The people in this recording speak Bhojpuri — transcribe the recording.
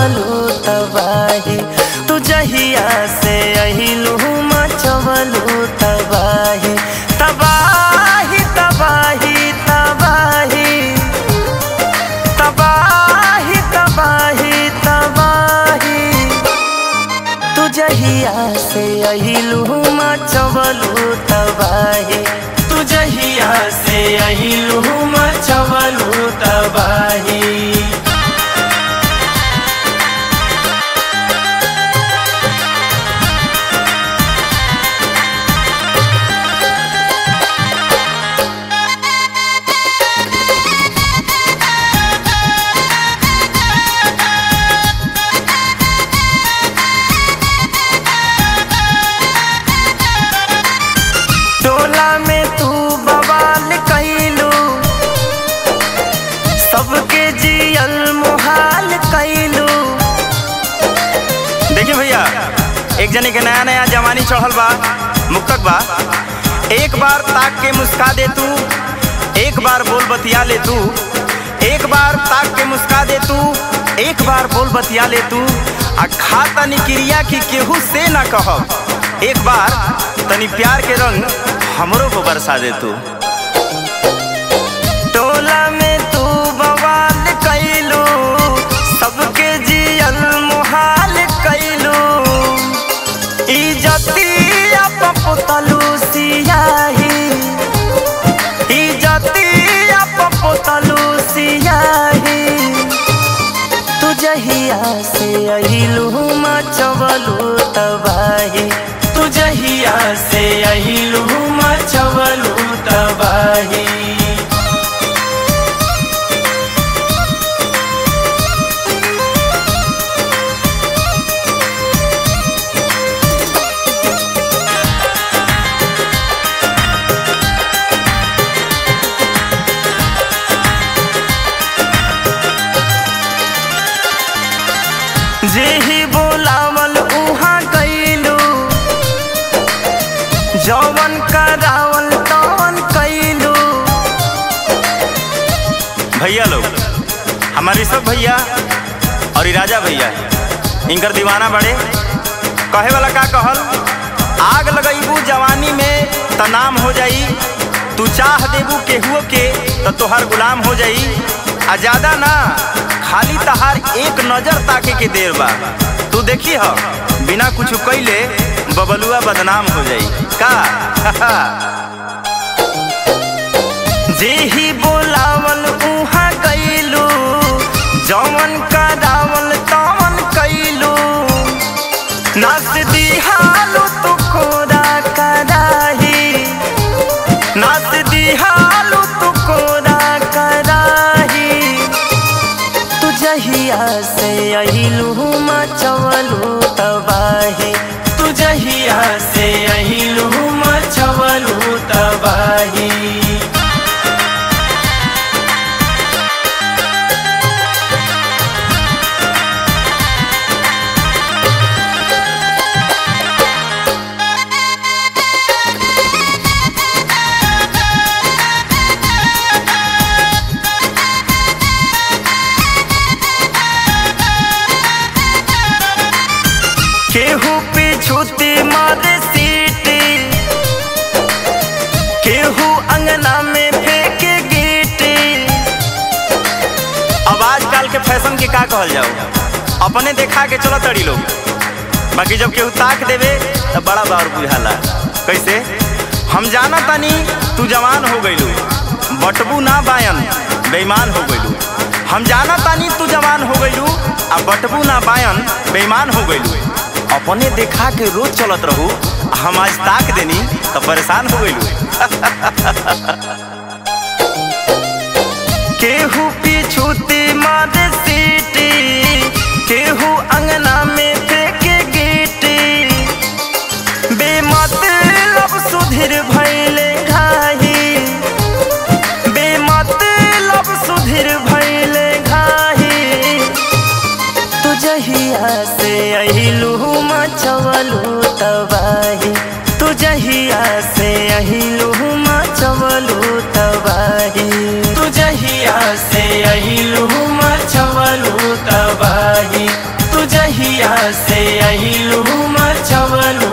मचवलू तबाही तू जहिया से अहिलू मचवलू तबाही तबाही तबाही तबाही तबाही तबाही तबाही तू जहिया से अहिलू मचवलू तबाही तू जहिया से अहिलू मचवलू तबाही टोला में तू बवाल कैलू सबके जियल मुहाल कैलू देखिए भैया एक जने के नया नया जवानी चढ़ल बा मुक्तक बा एक बार ताक के मुस्का दे तू एक बार बोल बतिया ले तू एक बार ताक के मुस्का दे तू एक बार बोल बतिया ले तू आ खा तनी क्रिया की केहू से ना कहब एक बार तनी प्यार के रंग हमरो को बरसा दे तू टोला में तू बवाल कैलू सबके जियल मुहाल कैलू इजतिया पपुतलू सियाही इजतिया पपुतलू सियाही तू जहिया से अहिलू मचवलू तबाही तू जहिया से अहिलू मचवलू तबाही जेही बोलावल उहाँ कैलू जवन करावल तवन कैलू भैया लोग हमारे सब भैया और ई राजा भैया इनकर दीवाना बड़े कहे वाला का कहल आग लगैबू जवानी में त नाम हो जाई तू चाह देबू केहुओ के त तोहर गुलाम हो जाई आ ज्यादा ना खाली तहार एक नजर ताके के देर बा तू देखी ह बिना कुछ कैले बबलुआ बदनाम हो जाई का जेही बोलावल उहाँ कैलू जवन करावल तवन कैलू नाच दिहालू तू कोरा कराही नाच दिहालू तू कोरा कराही तू जहिया से अहिलू मचवलू तबाही तू जहिया से अहिलू मचवलू तबाही केहू पे छूती मारे सीटी केहू अंगना में फेंके गीटी अब आजकल के फैशन के का कहल जाओ अपने देखा के चलो तड़ी लोग बाकी जब केहू ताक देवे तो बड़ा बार बुझाला कैसे हम जाना तानी तू जवान हो गइलू बटबू ना बायन बेईमान हो गइलू हम जाना तानी तू जवान हो गइलू आ बटबू ना बायन बेईमान हो गइलू अपने देखा के रोज चलत रहू आ हम आज ताक देनी तो परेशान हो गइलू केहू पीछूती मारे सीटी केहू अंगना में फेंके गीटी बेमतलब सुधीर भैले घाही बेमतलब सुधीर भैले घाही तू जहिया से अहिलू मचवलू तबाही तू जहिया से अहिलू मचवलू तबाही तू जहिया से अहिलू मचवलू तबाही अहिलू मचवलू